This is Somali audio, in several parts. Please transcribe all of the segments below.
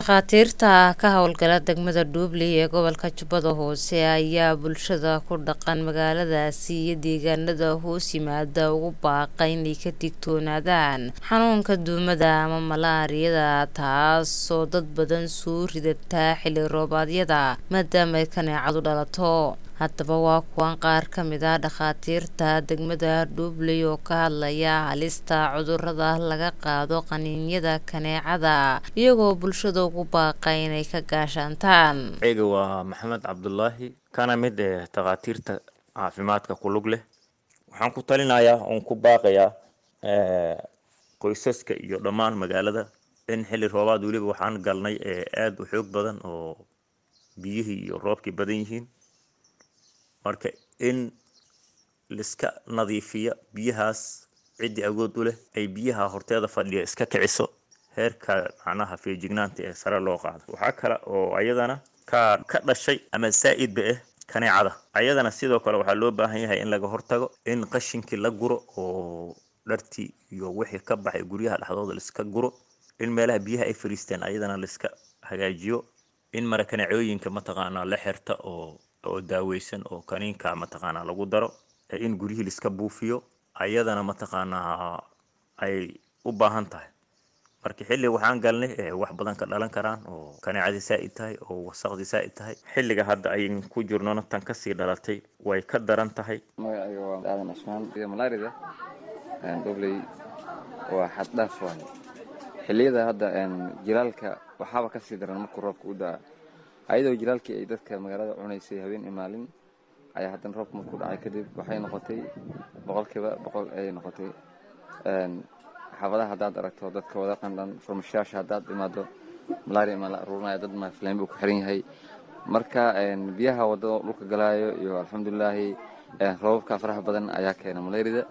dhakhaatiirta ka howlgala degmada dhuubley ee gobolka jubbada hoose ayaa bulshada ku dhaqan magaaladaasi iyo deegaanada hoos yimaada ugu baaqay inay ka digtoonaadaan xanuunka duumada ama malaariyada taasoo dad badan soo ridataa xilli roobaadyada maadaama ay kaneecadu dhalato haddaba waa kuwan qaar ka mid ah dhakhaatiirta degmada dhuubley oo ka hadlaya halista cudurada laga qaado qaniinyada kaneecada iyagoo bulshada ugu baaqay inay ka gaashaantaan ega waa maxamed cabdulaahi kana mid ee takhaatiirta caafimaadka ku lug leh waxaan ku talinayaa oon ku baaqayaa qoysaska iyo dhammaan magaalada in xilli roobaad weliba waxaan galnay ee aada u xoog badan oo biyihii iyo roobkii badan yihiin marka in liska nadiifiya biyahaas ciddii awood u leh ay biyaha horteeda fadhiya iska kiciso heerka macnaha feejignaanta ee sare loo qaado waxaa kale oo ayadana ka ka dhashay ama saa-idba ah kaneecada ayadana sidoo kale waxaa loo baahan yahay in laga hortago in qashinkii la guro oo dhartii iyo wixii ka baxay guryaha dhexdooda laiska guro in meelaha biyaha ay fariisteen ayadana laiska hagaajiyo in mara kaneecooyinka mataqaanaa la xirta oo oo daaweysan oo kaniinka mataqaanaa lagu daro in guryihii laiska buufiyo ayadana mataqaanaa ay u baahan tahay marka xilli waxaan galnay wax badan ka dhalan karaan oo kaneecadii saa-id tahay oo wasaqdii saa-id tahay xilliga hadda ayn ku jirnona tan kasii dhalatay way ka daran tahay magacayga waa aadan cusmaan malaarida dobley waa xad dhaaf waaye xilliyada hadda jilaalka waxaaba kasii daran markuu roobka u daa ayadoo jilaalkii ay dadka magaalada cunaysay habeen iyo maalin ayaa haddana roobka markuu dhacay kadib waxay noqotay boqolkiiba boqol ayay noqotay xaafadaha haddaad aragto dadka wada qandhan farmashayaasha haddaad imaado malaria maa la aruurinaya dad maaflayn buu ku xiran yahay marka biyaha wadada dhulka galaayo iyo alxamdulilaahi roobabka faraha badan ayaa keena malaarida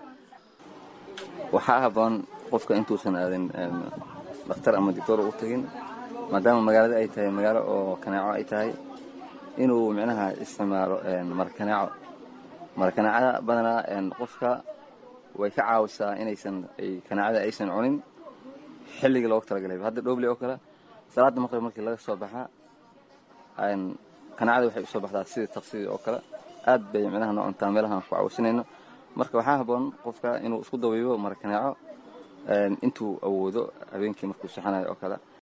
waxaa haboon qofka intuusan aadin dhakhtar ama dictoor u tagin maadaama magaalada ay tahay magaalo oo kaneeco ay tahay inuu micnaha isticmaalo marakaneeco marakaneecada badanaa qofka way ka caawisaa inaysan kaneecada aysan cunin xilligii loogu talagalay hadda dhobley oo kale salaada maqrib markii laga soo baxaa kaneecada waxay usoo baxdaa sidii taqsidii oo kale aad bay micnaha noo cuntaa meelahaan ku caawisanayno marka waxaa haboon qofka inuu isku dabiibo marakaneeco intuu awoodo habeenkii markuu saxanayo oo kale